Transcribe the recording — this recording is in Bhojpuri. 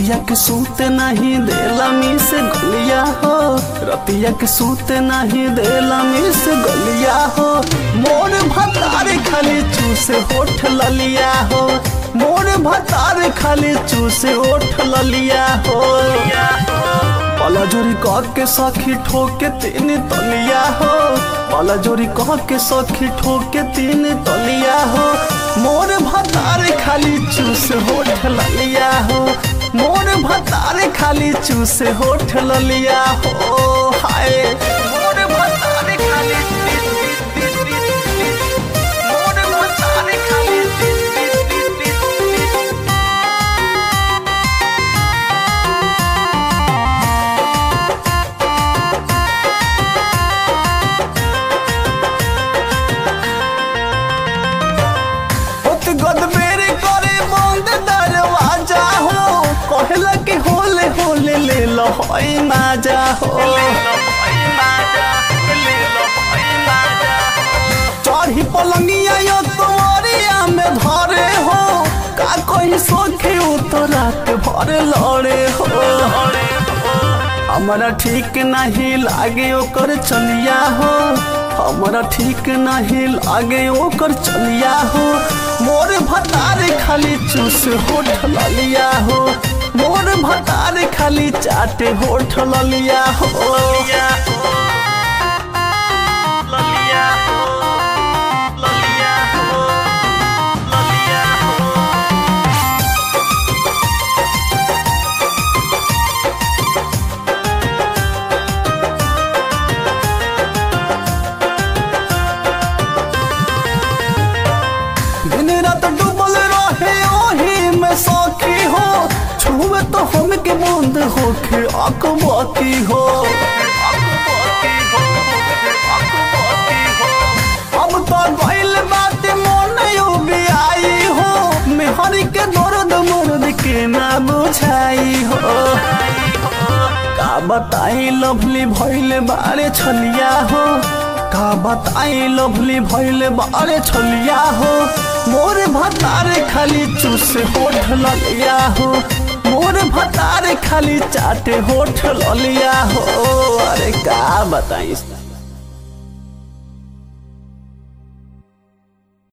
रतिया के सूते नहीं देला मी से गलिया हो रतिया के सूते नहीं देला मी से गलिया हो मोर भतारे खाली चूसे होठ ललिया हो मोर भतारे खाली चूसे होठ ललिया हो पाला जोरी कह के सखी ठोके तीन तलिया हो पाला जोरी कह के सखी ठोके तीन तलिया हो मोर भतारे खाली चूस होठ ललिया हो मोर भतारे खाली चूस होठ ललिया हो हाय मोर भतारे खाली मोर भतारे खाली होत गदबेरी करे बंद दरवाजा हो कहला कि होले होले ले लो होई माजा हो चढ़ी पलंगिया यो तोरिया में धरे हो का कोई सोखे तो रात भर लड़े हो हमारा ठीक नहीं लागे ओकर चलिया हो हमारा ठीक नहीं लागे ओकर चलिया हो मोर भतारे खाली चूस होठ ललिया हो मोर भतारे खाली चाटे होठ ललिया हो ललिया हो ललिया हो ललिया हो ललिया हो दिन रात डूबल रहे ओही में सौखी हो छुए तो हम के बूंद होके अकबती हो अब तो गइल बात मन भी आई हो मेहरी के दर्द मर्द के ना बुझाई हो का बताई लवली भइल बारे छलिया हो का बताई लवली भइल बारे छलिया हो मोर भतारे खाली चूस होठ ललिया हो मोर भतारे खाली चाटे होठ ललिया हो अरे का बताई